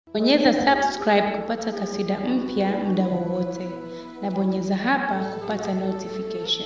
Bonyeza subscribe kupata kasida mpya muda wowote na bonyeza hapa kupata notification.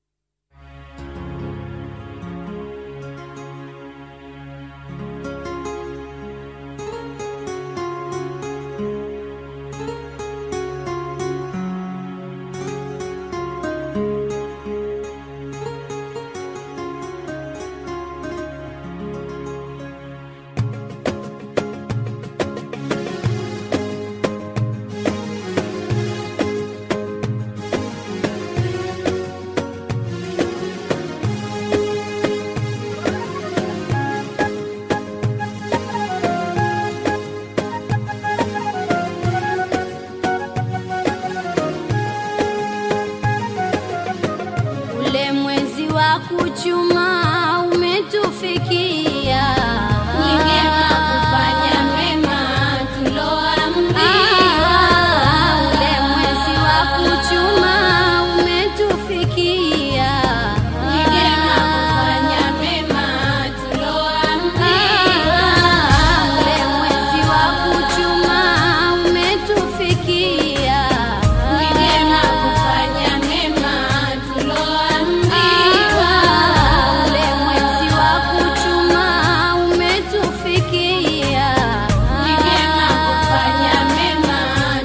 Ule mwezi wa kuchuma umetufikia, Ni vyema kufanya mema tuloambiwa. Ule mwezi wa kuchuma umetufikia, Ni vyema kufanya mema tuloambiwa. Ule mwezi wa kuchuma umetufikia, Ni vyema kufanya mema tuloambiwa. Ule mwezi wa kuchuma umetufikia, Ni vyema kufanya mema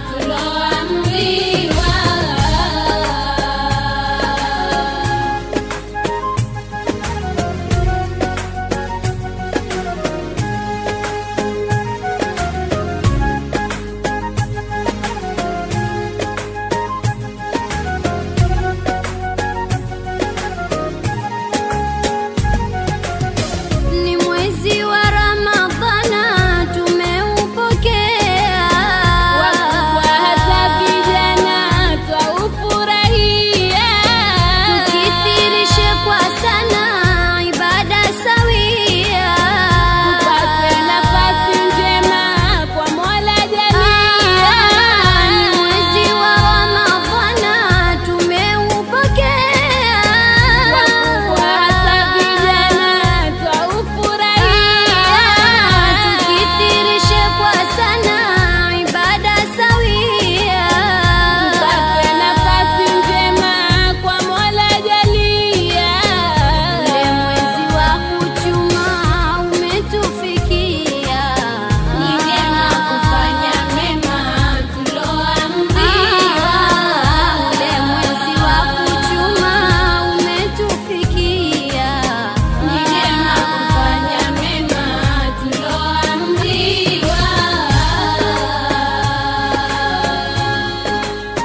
tuloambiwa. Ni mwezi wa Ramadhana tumeupokea, Wakubwa hata vijana twaufurahia. tukithirishe kwa sana ibada sawia, Tupate nafasi njema kwa Mola jalia. Ni mwezi wa Ramadhana tumeupokea, Wakubwa hata vijana twaufurahia. tukithirishe kwa sana ibada sawia, Tupate nafasi njema kwa Mola jalia. Ule mwezi wa kuchuma umetufikia, Ni vyema kufanya mema tuloambiwa. Ule mwezi wa kuchuma umetufikia, Ni vyema kufanya mema tuloambiwa.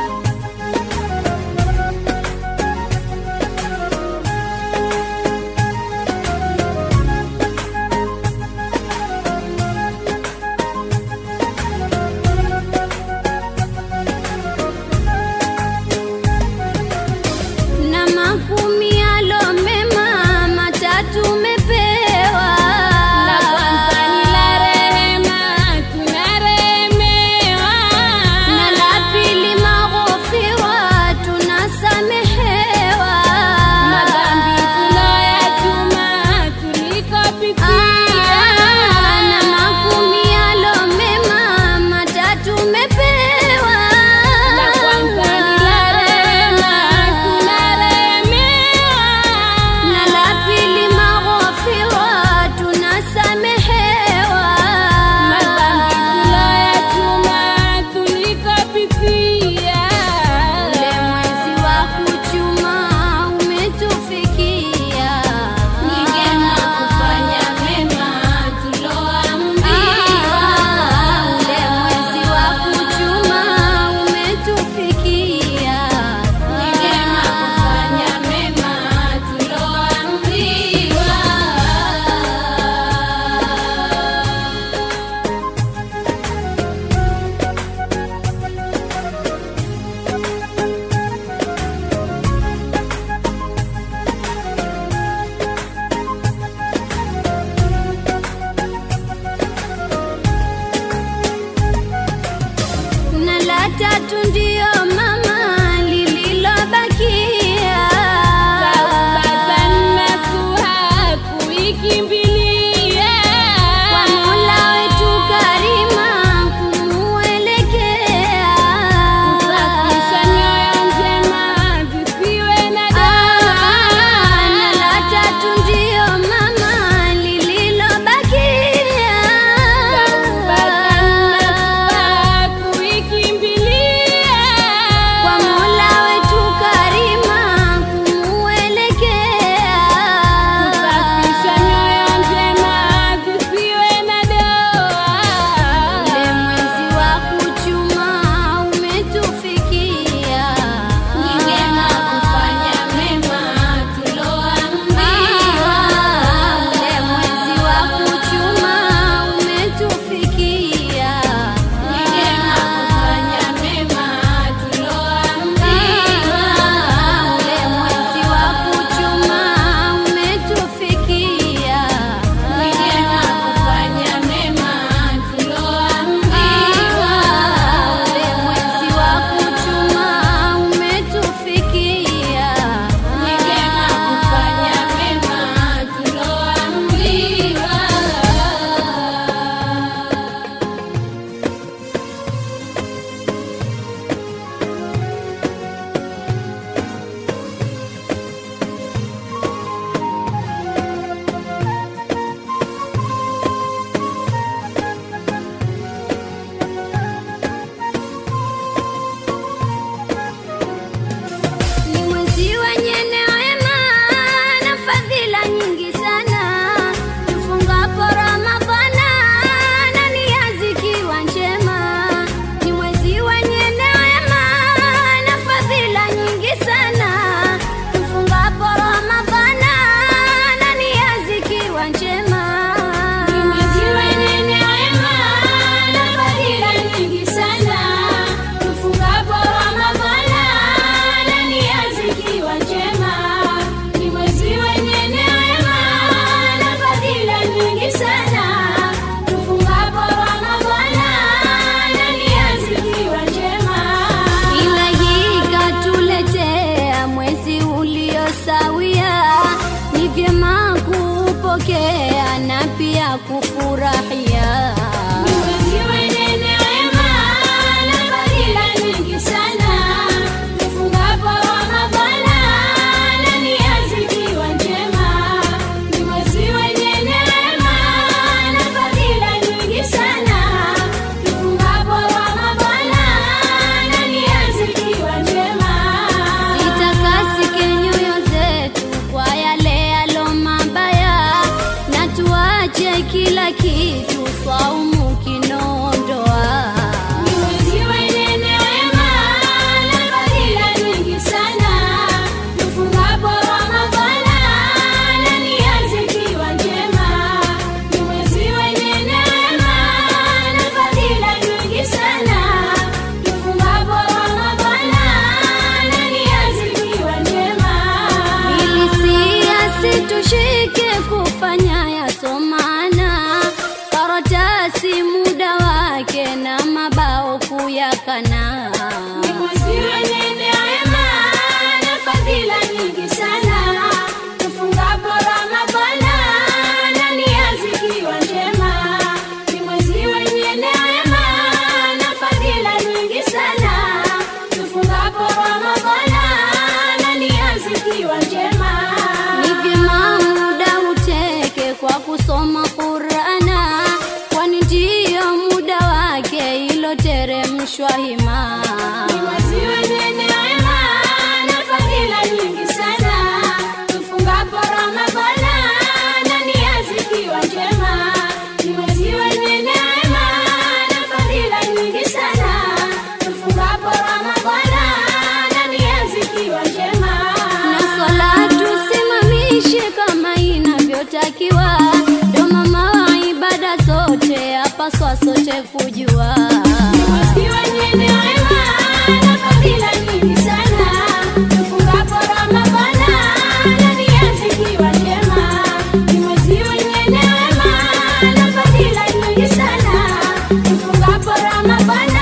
na makumi alo mema matatu mepewa, La kwanza ni la rehema, tunarehemewa. na la pili maghfira tunasamehewa, Madhambi tuloyachuma tulikopitia. na makumi alo mema matatu mepewa, La kwanza ni la rehema, tunarehemewa. na la pili maghfira tunasamehewa, Madhambi tuloyachuma tulikopitia. Ule mwezi wa kuchuma umetufikia, Ni vyema kufanya mema tuloambiwa. Ule mwezi wa kuchuma umetufikia, Ni vyema kufanya mema tuloambiwa. na la tatu ndiyo mama lililobakia, Taubatan nasuha kuikimbilia. kwa Mola wetu karima yapatikana. Ni mwezi wenye neema na fadhila nyingi sana. Tufungapo Ramadhana na nia zikiwa njema. Ni mwezi wenye neema na fadhila nyingi sana. Tufungapo Ramadhana na nia zikiwa njema. Ni vyema muda uteke kwa kusoma Qur'ana, kwani ndiyo muda wake iloteremshwa hima. Ni mwezi wenye neema na fadhila nyingi sana. Tufungapo Ramadhana na nia zikiwa njema. Ni mwezi wenye neema na fadhila nyingi sana. Tufungapo Ramadhana na nia zikiwa njema. na swala tusimamishe kama inavyotakiwa, ndo mama wa ibada zote apaswa sote kujua. Mwezi wenye neema na fadhila nyingi sana. Tufungapo Ramadhana na nia zikiwa njema. Ni mwezi wenye neema na fadhila nyingi sana. Tufungapo Ramadhana